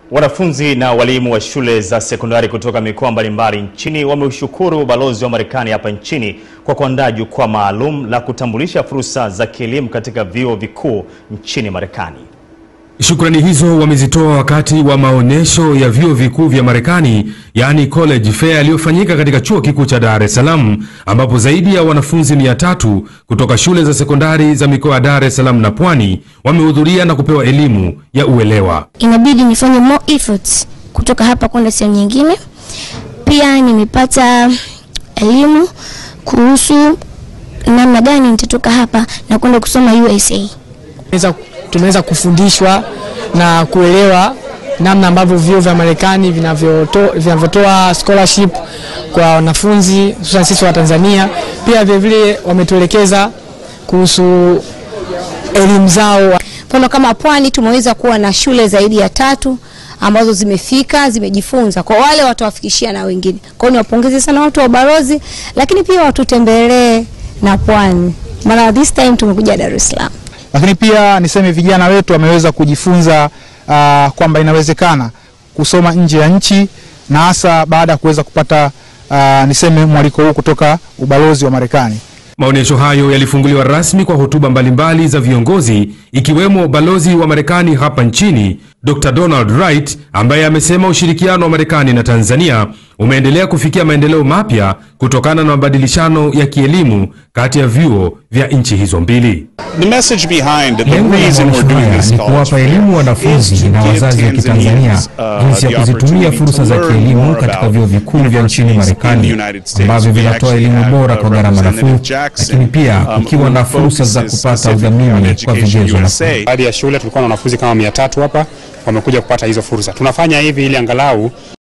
Wanafunzi na walimu wa shule za sekondari kutoka mikoa mbalimbali nchini wameushukuru ubalozi wa Marekani hapa nchini kwa kuandaa jukwaa maalum la kutambulisha fursa za kielimu katika vyuo vikuu nchini Marekani. Shukrani hizo wamezitoa wakati wa maonyesho ya vyuo vikuu vya Marekani yaani college fair yaliyofanyika katika chuo kikuu cha Dar es Salaam ambapo zaidi ya wanafunzi mia tatu kutoka shule za sekondari za mikoa ya Dar es Salaam na Pwani wamehudhuria na kupewa elimu ya uelewa. Inabidi nifanye more efforts kutoka hapa kwenda sehemu nyingine. Pia nimepata elimu kuhusu namna gani nitatoka hapa na kwenda kusoma USA. Tumeweza kufundishwa na kuelewa namna ambavyo vyuo vya Marekani vinavyotoa scholarship kwa wanafunzi hususan sisi wa Tanzania. Pia vilevile wametuelekeza kuhusu elimu zao. Mfano kama Pwani tumeweza kuwa na shule zaidi ya tatu ambazo zimefika zimejifunza, kwa wale watawafikishia na wengine. Kwa hiyo niwapongeze sana watu wa ubalozi, lakini pia watutembelee na Pwani, maana this time tumekuja Dar es Salaam lakini pia niseme vijana wetu wameweza kujifunza uh, kwamba inawezekana kusoma nje ya nchi na hasa baada ya kuweza kupata uh, niseme mwaliko huu kutoka ubalozi wa Marekani. Maonyesho hayo yalifunguliwa rasmi kwa hotuba mbalimbali za viongozi ikiwemo balozi wa Marekani hapa nchini Dr. Donald Wright ambaye amesema ushirikiano wa Marekani na Tanzania umeendelea kufikia maendeleo mapya kutokana na mabadilishano ya kielimu kati ya vyuo vya nchi hizo mbili. Lengo la maonyesho haya ni kuwapa elimu wanafunzi na wazazi wa Kitanzania jinsi ya kuzitumia fursa za kielimu katika vyuo vikuu vya nchini Marekani ambavyo vinatoa elimu bora kwa gharama nafuu, lakini pia kukiwa na fursa za kupata udhamini kwa vigezo nafuu. Baadhi ya shule tulikuwa na wanafunzi kama mia tatu hapa wamekuja kupata hizo fursa. Tunafanya hivi ili angalau